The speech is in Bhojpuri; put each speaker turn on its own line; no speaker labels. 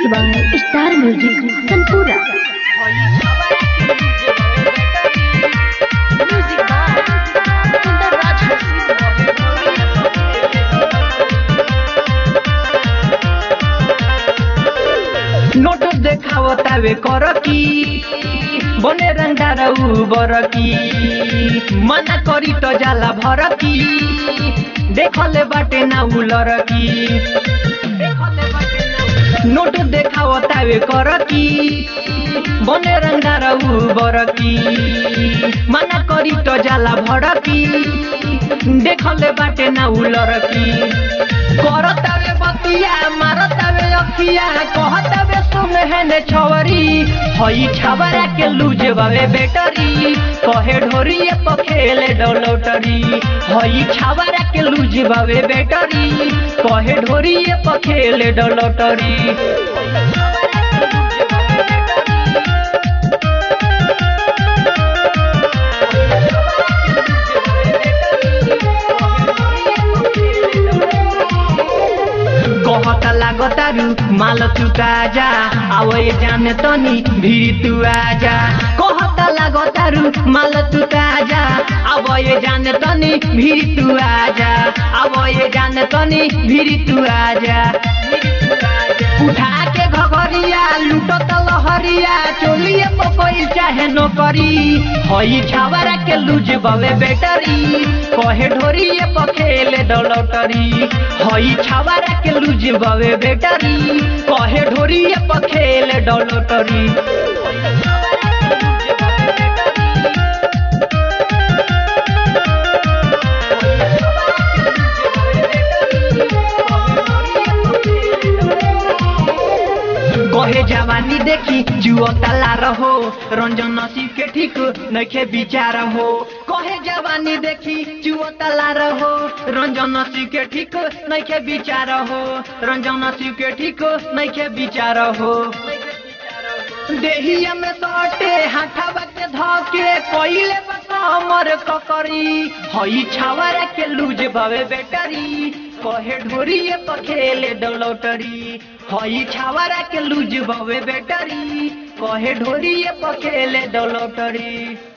Mixed by Star Music Sanpura. Music by Sundar Raj
note देखावतावे कर की बने रंगार बर की मना करी तो जाला भर की देखले बाटे ना उलर की नोट देखावतावे कर की बने रंगार बर की मना करी तो जाला भर की देखले बाटे ना उलर की करतावे बतिया मारतावे अखिया कहतावे सुन हेने छवरी हई छावरा के लूज बावे बेटरी कहे ढोरिए पखेले डलौटरी हई छावरा के लूज बावे बेटरी कहे ढोरिए पखेले डलौटरी कहता लागतारू माल चुका जा आवए जाने तनी भिरी तू आजा कहता लागतारू माल चुका जा आवए जाने तनी भिरी तू आजा आवए जाने तनी भिरी तू आजा उठा के घघरिया लुटत लहरिया चोलिए पकोई चाहे नौकरी हई छावरा के लूज बवे बेटरी कहे ढोरिए पखेले डलौटरी हई छावरा के लूज बवे बेटरी कहे ढोरिए पखेले डलौटरी कहे जवानी देखी जुओ तला रहो रंजन नसीब के ठीक नखे विचार हो कहे जवानी देखी जुओ तला रहो रंजन नसीब के ठीक नखे विचार हो रंजन नसीब के ठीक नखे विचार हो देहिया में सटे हाथावा के धके कोइले कमर ककरी हई छावरा के लूज भवे बेटरी कहे ढोरिए पखेले डलौटरी हई छावरा के लूज भवे बेटरी कहे ढोरिए पखेले डलौटरी